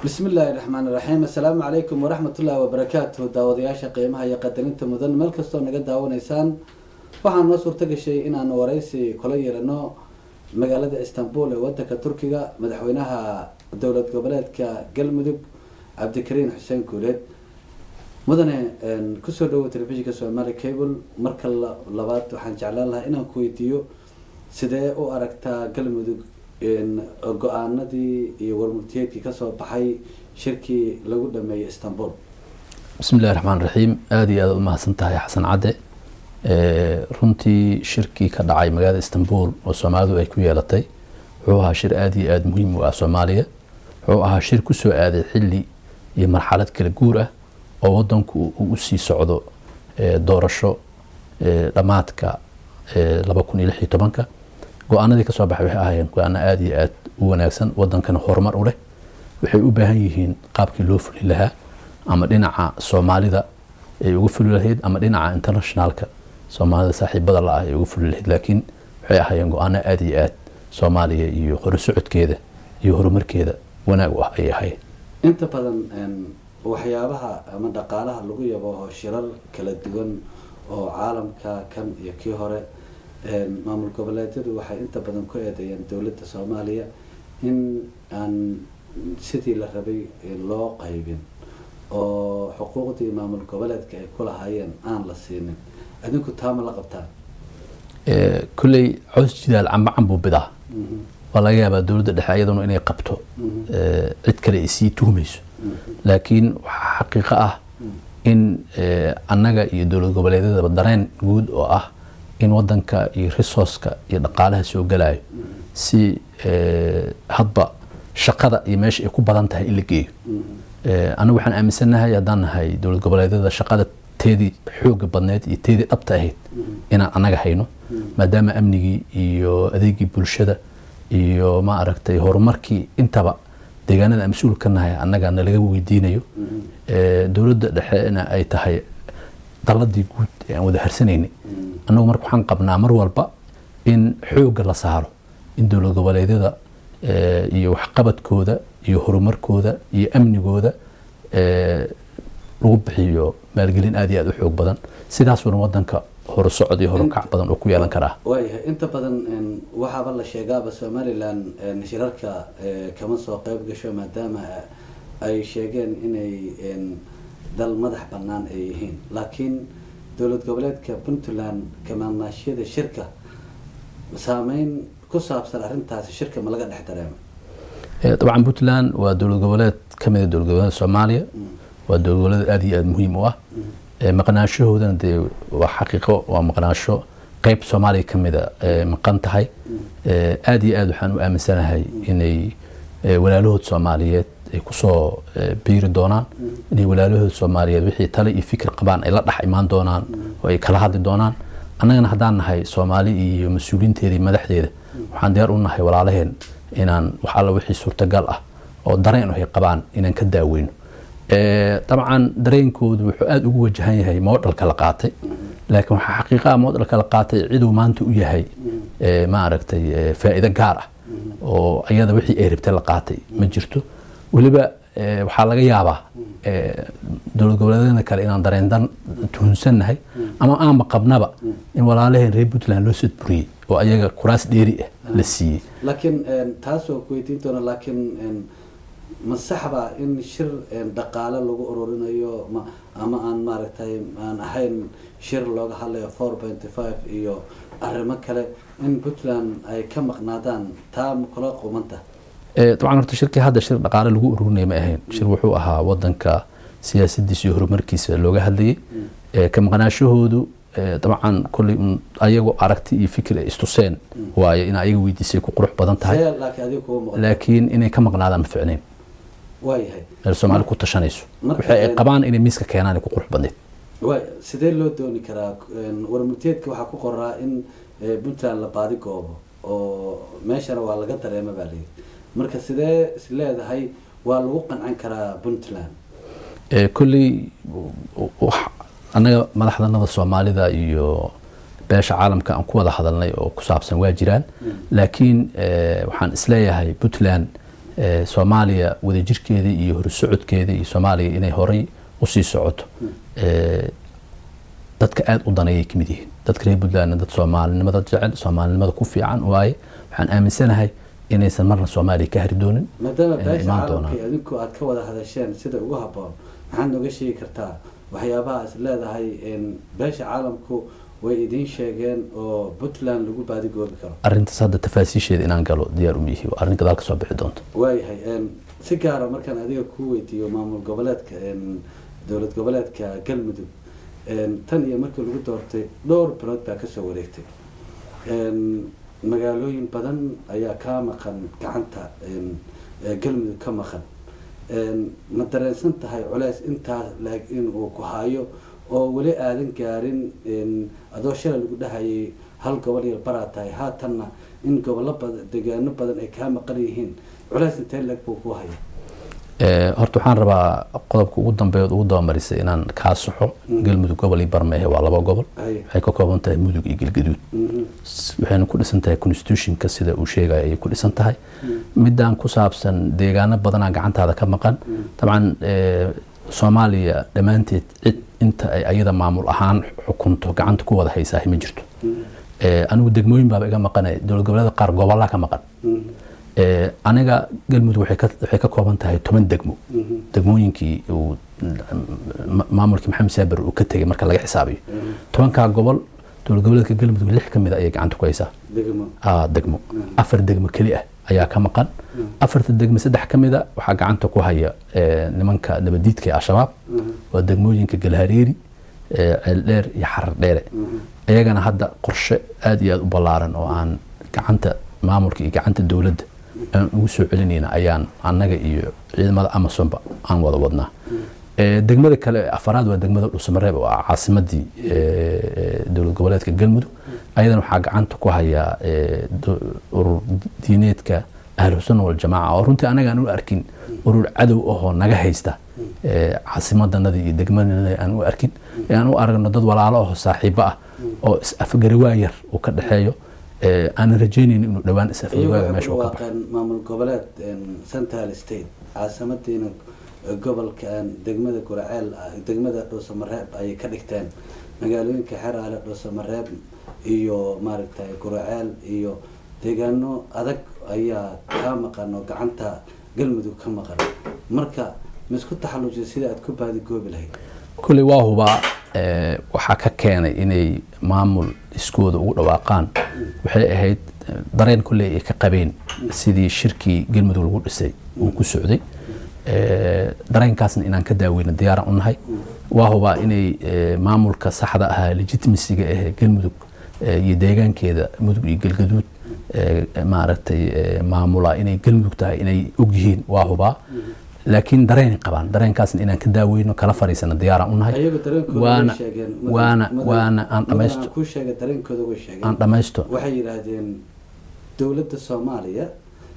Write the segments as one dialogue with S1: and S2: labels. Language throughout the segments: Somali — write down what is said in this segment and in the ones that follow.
S1: bismi illaahi raxmaan iraxiim assalaamu calaykum waraxmatullaahi wabarakaatuhu daawadayaasha qiimaha iyo qadarinta mudan meel kastoo naga daawanaysaan waxaa noo suurto gashay inaanu waraysi kula yeelano magaalada istanbul ee wadanka turkiga madaxweynaha dowlad goboleedka galmudug cabdikariin xuseen guuleed mudane kusoo dhawo telefishinka somali cable marka labaad waxaan jeclaan lahaa inaan ku weydiiyo sidee u aragtaa galmudug go-aanadii iyo warmurtiyeedkii kasoo baxay shirkii lagu dhameeyey istanbul
S2: bismi illahi raxmaan raxiim aada iyo aada u mahadsan tahay xasan cadde runtii shirkii ka dhacay magaalada istanbul oo soomaalidu ay ku yeelatay wuxuu ahaa shir aada iyo aada muhiim u ah soomaaliya wuxuu ahaa shir kusoo aaday xilli iyo marxalad kala guur ah oo wadanku uu usii socdo doorasho dhammaadka laba kun iyo lix iyo tobanka go-aanadii kasoo baxay waxay ahaayeen go-aano aada iyo aada u wanaagsan wadankana horumar u leh waxay u baahan yihiin qaabkii loo fuli lahaa ama dhinaca soomaalida ay uga fuli lahayd ama dhinaca internationalka soomaalida saaxiibada la ah ay uga fuli lahayd laakiin waxay ahaayeen go-aano aada iyo aada soomaaliya iyo horusocodkeeda iyo horumarkeeda wanaag u ah ayay ahayd
S1: inta badan waxyaabaha ama dhaqaalaha lagu yabo shirar kala duwan oo caalamka kan iyo kii hore maamul goboleedyadu waxay inta badan ku eedeeyeen dowladda soomaaliya in aan sidii la rabay loo qaybin oo xuquuqdii maamul goboleedka ay ku lahaayeen aan la siinin adinku taama la qabtaan
S2: kolley cows jidaal camba cambuu bidaa waa laga yaabaa dowladda dhexe ayaduna inay qabto cid kale ay sii tuhmayso laakiin waxaa xaqiiqo ah in annaga iyo dowlad goboleedyadaba dareen guud oo ah in wadanka iyo resourceka iyo dhaqaalaha soo galayo si hadba shaqada iyo meesha ay ku badan tahay in la geeyo anagu waxaan aaminsannahay haddaan nahay dowlad goboleedyada shaqada teedii xooga badneed iyo teedii dhabta ahayd inaan annaga hayno maadaama amnigii iyo adeegii bulshada iyo ma aragtay horumarkii intaba deegaanada aan mas-uul ka nahay annaga nalaga weydiinayo dowladda dhexena ay tahay daladii guud ee aan wada harsanayni annagu marka waxaan qabnaa mar walba in xoogga la saaro in dowlad goboleedyada iyo waxqabadkooda iyo horumarkooda iyo amnigooda lagu bixiyo maalgelin aada iyo aada u xoog badan sidaasuuna wadanka horusocod iyo horukac badan oo ku yeelan karaa
S1: waayahay inta badan waxaaba la sheegaaba somalilan shirarka kama soo qeyb gasho maadaama ay sheegeen inay dal madax bannaan ay yihiin laakiin dowlad goboleedka puntland kamaanaashyada shirka saameyn ku saabsan arrintaasi shirka ma laga dhex dareema
S2: dabcan puntland waa dowlad goboleed ka mid a dowlad goboleed soomaaliya waa dowlad goboleed aada iyo aada muhiim u ah maqnaashahoodana dee waa xaqiiqo waa maqnaasho qeyb soomaaliya ka mida maqan tahay aada iyo aada waxaan u aaminsanahay inay walaalahood soomaaliyeed ay kusoo biiri doonaan inay walaalahood soomaaliyeed wixii tale iyo fikir qabaan ay la dhex imaan doonaan oo ay kala hadli doonaan annagana haddaan nahay soomaali iyo mas-uuliinteeda iyo madaxdeeda waxaan diyaar u nahay walaalaheen inaan wax alla wixii suurtagal ah oo dareen ay qabaan inaan ka daaweyno dabcan dareenkoodu wuxuu aada ugu wajahan yahay moodhalka la qaatay laakiin waxaa xaqiiqaha moodhalka la qaatay ciduu maanta u yahay ma aragtay faa'iido gaar ah oo ayada wixii ay rabtay la qaatay ma jirto weliba waxaa laga yaabaa dowlad goboleedyada kale inaan dareendan tuhunsannahay ama aanba qabnaba in walaalaheen reer puntland loo sodburiyey oo ayaga kuraas dheeri ah la siiyey
S1: laakiin taasoo ku weydiin doona laakiin ma saxba in shir dhaqaale lagu ururinayo ama aan maaragtay aan ahayn shir looga hadlayo four pointy five iyo arrimo kale in puntland ay ka maqnaadaan taa ma kula qumanta
S2: dabcan horta shirkii hadda shir dhaqaale lagu ururinaya ma ahayn shir wuxuu ahaa wadanka siyaasadiisa iyo horumarkiisa looga hadlayay ka maqnaashahoodu dabcan kolley ayagoo aragti iyo fikir ay istuseen waaye in ayaga weydiisay ku qurux badan tahay laakiin inay ka maqnaadaan ma ficnayn
S1: waayahay
S2: meel soomaali ku tashanayso waxay ay qabaan inay miiska keenaan ay ku qurux badneyd
S1: way sidee loo dooni karaa warmurteedka waxaa ku qoraa in puntland la baadi goobo oo meeshana waa laga dareema baa layidhi marka sidee is leedahay waa lagu qancan karaa puntland
S2: kolley annaga madaxdanada soomaalida iyo beesha caalamka aan ku wada hadalnay oo ku saabsan waa jiraan laakiin waxaan isleeyahay puntland Eh, soomaaliya wadajirkeeda iyo horsocodkeeda iyo soomaaliya inay horay usii socoto Eh, dadka aada u daneeyay kamid yihiin dadka reer puntlandna dad soomaalinimada jecel soomaalinimada ku fiican waaye waxaan aaminsanahay inaysan marna soomaaliya ka hari doonin
S1: maadaama
S2: inay
S1: beesha
S2: imaan
S1: caalamka
S2: doonaan.
S1: iyo adinku aad ka wada hadasheen sida ugu habboon maxaad nooga sheegi kartaa waxyaabaha is leedahay in beesha caalamku way idiin sheegeen oo puntland lagu baadigoobi karo
S2: arrintaas hadda tafaasiisheeda inaan galo diyaar uma yihi waa arrin gadaal ka soo bixi doonta
S1: waayahay een, si gaara markaan adiga kuu weydiiyo maamul goboleedka een, dowlad goboleedka galmudug een, tan iyo markii lagu doortay dhowr bilood baa kasoo wareegtay een, magaalooyin badan ayaa kaa maqan gacanta een, ee galmudug ka maqan een, ma dareensan tahay culeys intaa laeg inuu ku hayo oo weli aadan gaarin een, adoo shalay lagu dhahayay hal gobol yar baraa tahay haatanna in gobollo badan deegaano badan ay kaa maqan yihiin culeys intee leeg buu ku haya
S2: Eh, horta waxaan rabaa qodobka ugu dambeeya ugu dabamarisay inaan kaa saxo galmudug gobol iyo barmeehe waa laba gobol
S1: Haye.
S2: waxay ka kooban tahay mudug iyo galgaduud
S1: Mhm.
S2: S- waxayna ku dhisan tahay constitutionka sida uu sheegaya ayay ku dhisan tahay midaan ku saabsan deegaano badanaa gacantaada ka maqan dabcan eh, soomaaliya dhammaanteed cid inta ay ayada maamul ahaan xukunto gacanta ku wada haysaahi ma jirto Eh, anigu degmooyin baaba iga maqanay dowlad goboleeda qaar gobolaa ka maqan
S1: Mhm.
S2: Eh, aniga galmudug waxay ka- waxay ka kooban tahay toban degmo
S1: Mhm.
S2: degmooyinkii uu ma- maamulkii maxamed saaber uu ka tegay marka laga xisaabiyo tobankaa gobol dowlad goboleedka galmudug lix ka mid a ayay gacanta ku haysaa
S1: degmo
S2: ah, degmo afar degmo keli ah ayaa ka maqan afarta degmo saddex ka mid a waxaa gacanta ku haya eh, nimanka nabadiidka ee al-shabaab waa degmooyinka galhareeri eh, ceeldheer iyo xarar dheere iyagana hadda qorshe aada iyo aada u ballaaran oo aan gacanta maamulka iyo gacanta dowladda aan ugu soo celinayna ayaan annaga iyo ciidamada amazonba aan wada wadnaa Eh, degmada kale afaraad waa degmada dhusmareeb oo ah caasimadii eh, dowlad goboleedka galmudug ayadana waxaa gacanta ku haya eh, do- urur diineedka ahlusunna waljamaaca oo runtii anaga aan u arkin urur cadow ahoo naga haysta eh, caasimadanada iyo degmadanada aan u arkin ee aan u aragno dad walaalo aho saaxiibo ah oo is-afgarawaa yar uu ka dhexeeyo eh, aanan rajeynaynin inuu dhowaan
S1: iyagu
S2: is-afgarawaaga
S1: waxay
S2: meesha
S1: ku
S2: uu ka baxo
S1: dhawaaqeen maamul goboleed een, central state caasimadiina eh, gobolka een, degmada guraceel ah, degmada dhuusamareeb ayay ka dhigteen magaalooyinka xeraale dhuusamareeb iyo maaragtay guraceel iyo deegaano adag ayaa kaa maqan oo gacanta galmudug ka maqan marka ma isku taxallujisa sida aad ku baadigoobi lahayd
S2: kuley waa hubaa eh, waxaa ka keenay inay maamul iskooda ugu dhawaaqaan waxay ahayd eh, dareen kulley ay ka qabeen sidii shirkii galmudug lagu dhisay uu ku socday Eh, dareenkaasna inaan ka daaweyno diyaaran u nahay waa hubaa inay eh, maamulka saxda ahaa legitimasiga ahee galmudug eh, iyo deegaankeeda mudug iyo galgaduud eh, maaragtay eh, maamula inay galmudug tahay inay ogyihiin waa hubaa laakiin dareenay qabaan dareenkaasna inaan ka daaweyno kala fariisano diyaaraan u nahay
S1: ayagu dareenkooda way
S2: waana
S1: sheegeen
S2: waana waana aan dhamaysto
S1: dhamaysto kuu sheegay dareenkooda way sheegeen
S2: aan dhamaysto
S1: waxay yidhaahdeen dowladda soomaaliya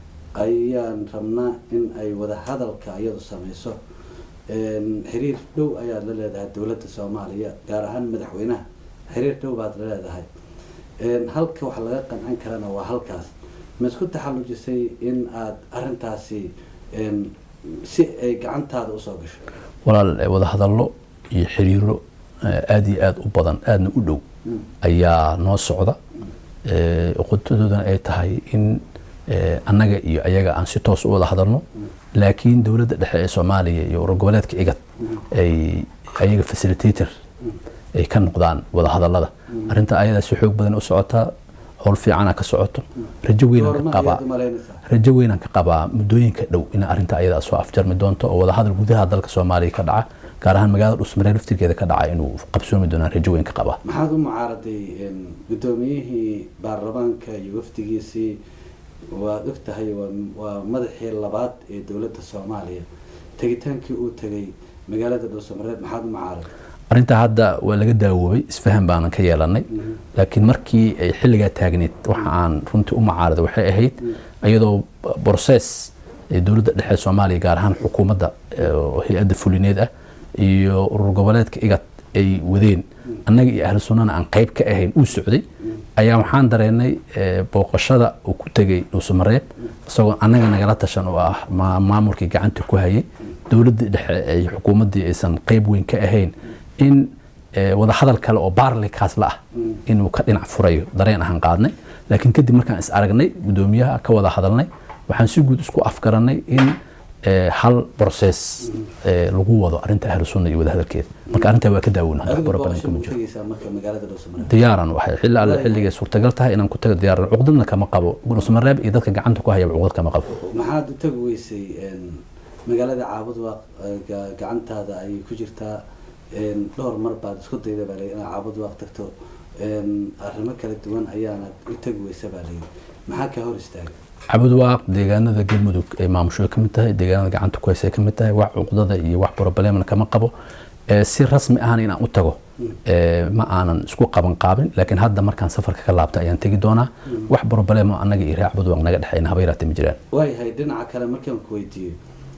S1: ayaan rabnaa in ay wada hadalka iyadu samayso Een, xiriir dhow ayaad la leedahay dowladda soomaaliya gaar ahaan madaxweynaha xiriir dhow baad la leedahay Een, halka wax laga qancin karana waa halkaas ma isku taxallujisay in aad arintaasi een, si ay gacantaada usoo gasho
S2: walaal eh, wada hadallo iyo xiriiro eh, aad iyo aad u badan aadna u dhow ayaa noo socda Eh, uqutadoodana ay tahay in eh, annaga iyo ayaga aan si toos u wada hadalno laakiin dowladda dhexe ee soomaaliya iyo urur goboleedka igad ay ayaga facilitator ay ka noqdaan wada hadallada arrinta ayadaa si xoog badan u socotaa howl fiicana ka socoto rajo weynaan ka
S1: goorma
S2: qabaa
S1: ayaad u malaynaysaa
S2: rajo weynaan ka qabaa muddooyinka dhow in arrinta ayadaa soo afjarmi doonto oo wadahadal gudaha dalka soomaaliya ka dhaca gaar ahaan magaalada dhusmaree laftirkeeda ka dhaca inuu qabsoomi doonaan rajo weyn ka qabaa
S1: maxaad u mucaaraday een, guddoomiyihii baarlamaanka iyo wafdigiisii waad og tahay waa- waa madaxii labaad ee dowladda soomaaliya tegitaankii uu tegay magaalada dhuusamareeb maxaad u mucaaraday
S2: arrintaa hadda waa laga daawoobay isfahan baanan ka yeelanay laakiin markii ay xilligaa taagneed waxa aan runtii u mucaaraday waxay ahayd iyadoo broses ee dowladda dhexe ee soomaaliya gaar ahaan xukuumadda eh, oo hay-adda fulineed ah iyo urur goboleedka igad ay wadeen annaga iyo ahlu sunnana aan qayb ka ahayn uu socday ayaa waxaan dareennay booqashada uu ku tegey dhuusamareeb isagoo annaga nagala tashan oo ah maamulkii gacanta ku hayay dowladdii dhexe ay xukuumaddii aysan qayb weyn ka ahayn in wadahadal kale oo baarlikaas la ah inuu ka dhinac furayo dareen ahaan qaadnay laakiin kadib markaan is aragnay guddoomiyaha ka wada hadalnay waxaan si guud isku afgaranay in hal process lagu wado arinta ahlu sunna iyo wadahadalkeeda marka arrintaa waa ka daawona diyaaran waxay xilli alle xilligay suurtagal tahay inaan ku tago diyaaran cuqdadna kama qabo dhuusamareeb iyo dadka gacanta ku hayaba cuqdad kama qabo
S1: maxaad u tagi weysay magaalada caabud waa gacantaada ayay ku jirtaa dhowr mar baad isku dayda baa layi inaad caabud waaq tagto arrimo kala duwan ayaanad u tagi weysa baa layi maxaa ka hor istaagay
S2: cabud waaq deegaanada galmudug ay maamusho ka mid tahay deegaanada gacanta ku haysa ka mid tahay wax cuqdada iyo wax problemna kama qabo si rasmi ahna inaan u tago ma aanan isku qaban qaabin laakiin hadda markaan safarka ka laabta ayaan tegi doonaa wax problemo annaga iyo reer cabud waaq naga dhexeyna haba yaraatee ma jiraan
S1: waayahay dhinaca kale markaan ku weydiiyo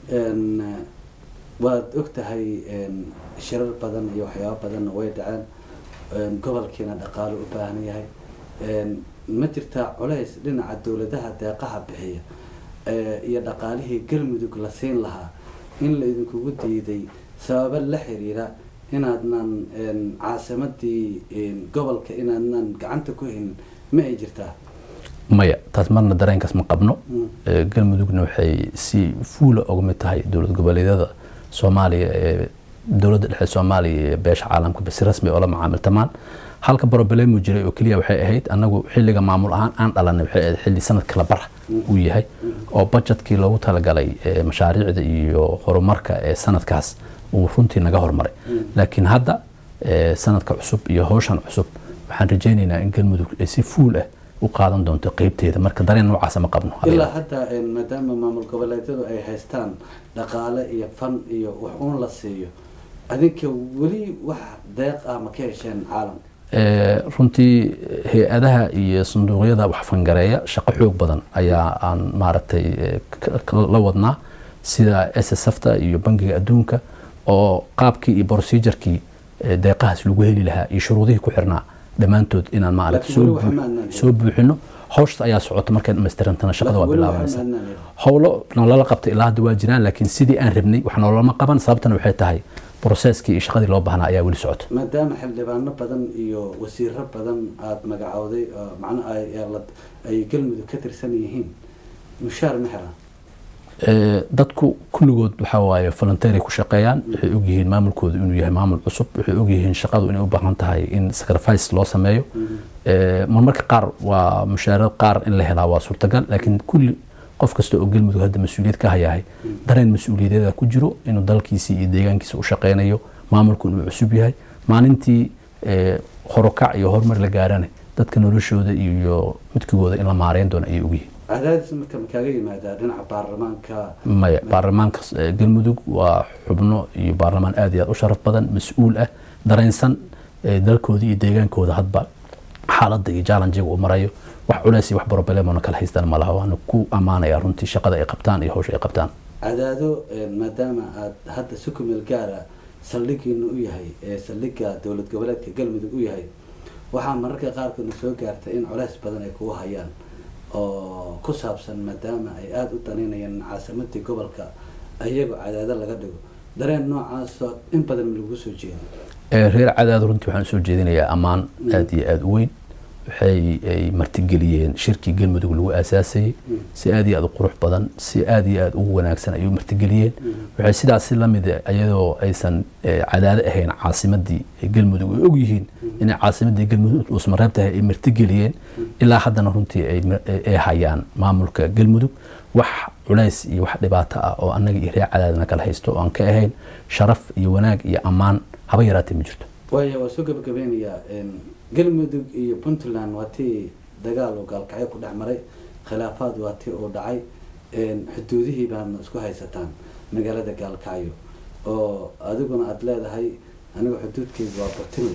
S1: waad og tahay shirar badan iyo waxyaaba badanna way dhaceen gobolkiina dhaqaalo u baahan yahay ma jirtaa culays dhinaca dowladaha deeqaha bixiya iyo dhaqaalihii galmudug la siin lahaa in la idinkugu diiday sababo la xiriira inaadnan caasimadii gobolka inaadnan gacanta ku haynin ma ay jirtaa
S2: maya taas marna dareenkaas ma qabno galmudugna waxay si fuula uga mid tahay dowlad goboleedyada soomaaliya ee dowladda dhexe soomaaliya ee beesha caalamka si rasmi oola macaamiltamaan halka problemu jiray oo keliya waxay ahayd annagu xilliga maamul ahaan aan dhalanay waxay ahayd xilli sanad kala bara uu yahay oo budgetkii loogu talagalay mashaariicda iyo horumarka ee sanadkaas uu runtii naga hormaray laakiin hadda sanadka cusub iyo howshan cusub waxaan rajaynaynaa in galmudug ay si fuul ah u qaadan doonto qeybteeda marka dareen noocaasa ma qabno
S1: ilaa hadda maadaama maamul goboleedyadu ay haystaan dhaqaale iyo fan iyo wax uun la siiyo adinka weli wax deeq ah ma ka hesheen caalamka
S2: runtii hay-adaha iyo sanduuqyada wax fangareeya shaqo xoog badan ayaa aan maaragtay la wadnaa sida s s fta iyo bangiga adduunka oo qaabkii iyo procedurkii deeqahaas lagu heli lahaa iyo shuruudihii ku xirnaa dhammaantood inaan maaragtay soo buuxino hawshas ayaa socota markay dhamaystirantana shaqada waa bilaabanaysa howlo nolola qabta ilaa hadda waa jiraan laakiin sidii aan rabnay wax nololama qaban sababtana waxay tahay broseskii iyo shaqadii loo baahnaa ayaa weli socota
S1: maadaama xildhibaano badan iyo wasiiro badan aada magacowday macnaha ay galmudug ka tirsan yihiin mushaar ma helaan
S2: dadku kulligood waxaa waaye volunteery ku shaqeeyaan waxay ogyihiin maamulkooda inuu yahay maamul cusub waxay ogyihiin shaqadu inay u baahan tahay in sacrifice loo sameeyo marmarka qaar waa mushaarad qaar in la helaa waa suurtagal laakiin kulli qof kasta oo galmudug hadda mas-uuliyad ka hayahay dareen mas-uuliyadeeda ku jiro inuu dalkiisii iyo deegaankiisa u shaqeynayo maamulku inuu cusub yahay maalintii horokac iyo horumar la gaarana dadka noloshooda iyo midkigooda in la maareyn doono ayay ogyihiin
S1: cadaadis marka makaaga yimaadaa dhinaca baarlamaanka
S2: maya baarlamaanka galmudug waa xubno iyo baarlamaan aad iyo aad u sharaf badan mas-uul ah dareensan dalkooda iyo deegaankooda hadba xaaladda iyo jallanjiga uu marayo wax culeys iyo wax brobelemona kala haystaan ma laha waana ku ammaanaya runtii shaqada ay qabtaan iyo hawsha ay qabtaan
S1: cadaado maadaama aad hadda si kumeel gaara saldhigiina u yahay ee saldhiga dowlad goboleedka galmudug u yahay waxaa mararka qaarkoodna soo gaartay in culeys badan ay kugu hayaan oo ku saabsan maadaama ay aada u danaynayaan caasimadii gobolka iyagoo cadaado laga dhigo dareen noocaasoo in badan lagu soo jeeda
S2: reer cadaado runtii waxaan usoo jeedinayaa ammaan aada iyo aada u weyn waxay ay martigeliyeen shirkii galmudug lagu aasaasayey si aada iyo aada u qurux badan si aada iyo aada ugu wanaagsan ayay u martigeliyeen waxay sidaasi lamid iyadoo aysan cadaado ahayn caasimadii galmudug ay ogyihiin inay caasimadii galmudug dhuusmareeb tahay ay martigeliyeen ilaa haddana runtii ay hayaan maamulka galmudug wax culays iyo wax dhibaato ah oo annaga iyo reer cadaadana kala haysto oo aan ka ahayn sharaf iyo wanaag iyo ammaan haba yaraatee ma jirto
S1: waaya waa soo gabagabeynayaa galmudug iyo puntland waa tii dagaal oo gaalkacyo ku dhex maray khilaafaad waa tii uu dhacay xuduudihii baadna isku haysataan magaalada gaalkacyo oo adiguna aada leedahay aniga xuduudkeyga waa batinle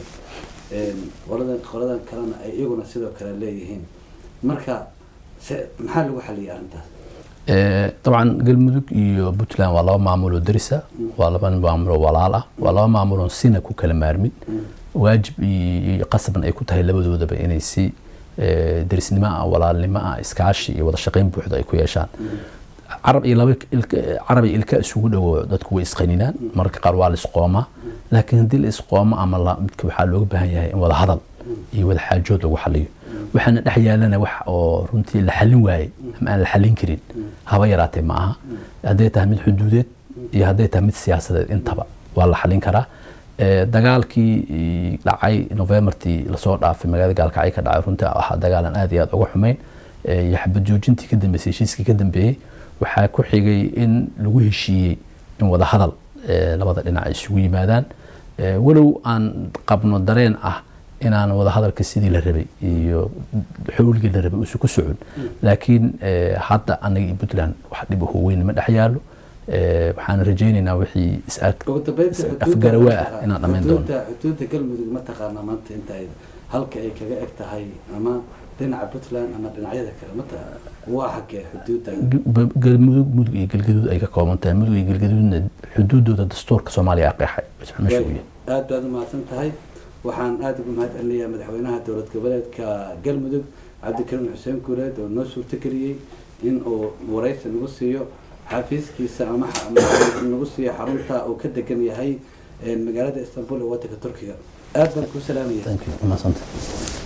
S1: qoladan qoladan kalena ay iyaguna sidoo kale leeyihiin marka se maxaa lagu xaliyay arrintaas
S2: dabcan galmudug iyo puntland waa laba maamuloo darisa waa laba maamuloo walaal ah waa laba maamuloo sina ku kala maarmin waajib iyo qasabna ay ku tahay labadoodaba inay si derisnimo ah walaalnimo ah iskaashi iyo wada shaqayn buuxda ay ku yeeshaan carab iyo laba carab iyo ilka isugu dhowo dadku way isqaninaan mararka qaar waa la isqoomaa laakiin haddii la isqoomo ama la midka waxaa looga baahan yahay in wada hadal iyo wada xaajood lagu xaliyo waxaana dhex yaalana wax oo runtii la xalin waayey ama aan la xalin karin haba yaraatee ma aha hadday tahay mid xuduudeed iyo hadday tahay mid siyaasadeed intaba waa la xalin karaa dagaalkii dhacay novembartii lasoo dhaafay magaalada gaalkacyo ka dhacay runtii ahaa dagaalan aad iyo aad uga xumeyn iyo xabad joojintii ka dambeysay heshiiskii ka dambeeyey waxaa ku xigay in lagu heshiiyey in wada hadal labada dhinac isugu yimaadaan walow aan qabno dareen ah inaan wada hadalka sidii la rabay iyo xowligii la rabay uusan ku socon laakiin hadda anaga iyo puntland wax dhib aho weyn ma dhex yaalo waxaan rajaynaynaa wixii is-afgarawaa ah inaan dhammayn doono
S1: xuduudda galmudug ma taqaana maanta inta ay halka ay kaga eg tahay ama dhinaca puntland ama dhinacyada kale mata waa xagee xuduudda
S2: galmudug mudug iyo galgaduud ay ka kooban tahay mudug iyo galgaduudna xuduudooda dastuurka soomaaliya qeexay meesha uu yahay
S1: aad baad u mahadsan tahay waxaan aada ugu mahad celinayaa madaxweynaha dowlad goboleedka galmudug cabdikariim xuseen guuleed oo noo suurtageliyey in uu waraysi nagu siiyo xafiiskiisa ama nagu siiyo xarunta uu ka degan yahay magaalada istanbul ee wadanka turkiga aad baan kuu salaamaya